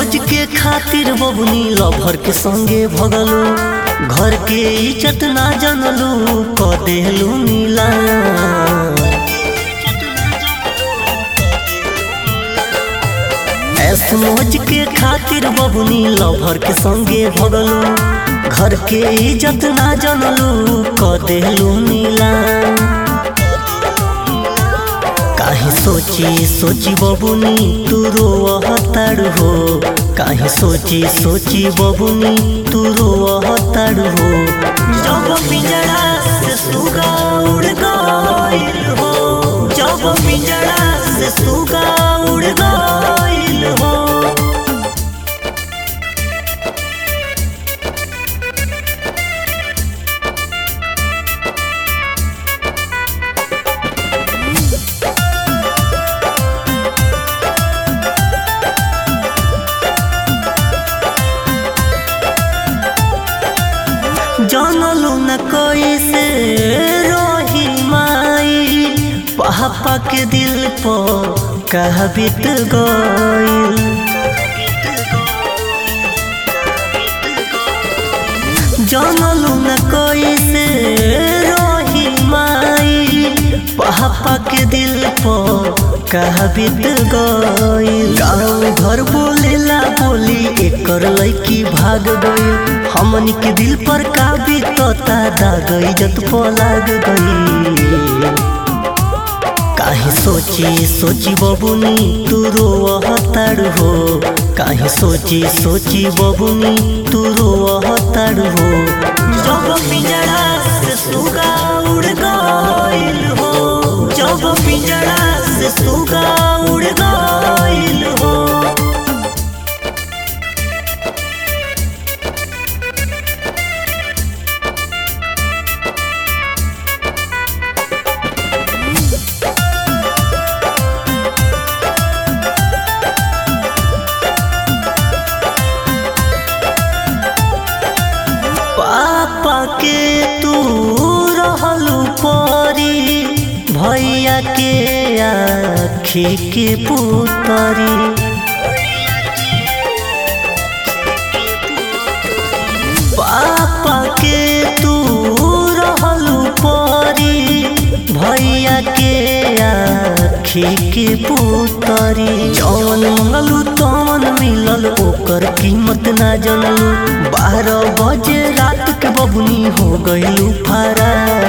मौज के खातिर बबुनी लभर के संगे भगलू घर के इज्जत ना जानलू क देलू नीला ऐस मौज के खातिर बबुनी लभर के संगे भगलू घर के इज्जत ना जानलू क देलू नीला काहे सोची सोची बबुनी तू रोवताड़ हो काहे सोची सोची बबुनी तू रोवताड़ हो जब पिंजरा से सुगा उड़ गइल हो जब पिंजरा से सुगा उड़ गइल हो जानलू न कैसे रोही माई पापा के दिल पर कह बीत गइल जानलू न कैसे रोही माई पापा के दिल पर कह बीत गइल गाँव घर बोलेला बोली एकर लड़की भाग गई हमन के दिल पर का बीतता दाग इज्जत पलाग गई काहे सोची सोची बबुनी तू रोवताड़ हो काहे सोची सोची बबुनी तू रोवताड़ हो जब पिंजरा से सुगा उड़ गइल हो जब पिंजरा से सुगा उड़ गइल हो पापा के तू रहलू परी भैया के आखी के पुतरी पापा के तू रहलू परी भैया के आखी के पुतरी जौन मंगलू तौन मिलल ओकर कीमत ना जानलू बारह बजे रात के बबुनी हो गइलू फरा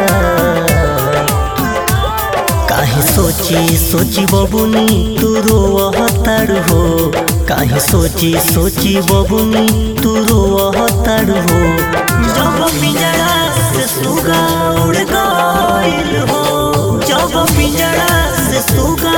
काहे सोची सोची बबुनी तू रोवताड़ हो काहे सोची सोची बबुनी तू रोवताड़ हो जब पिंजरा से सुगा उड़ गइल हो जब पिंजरा से सुगा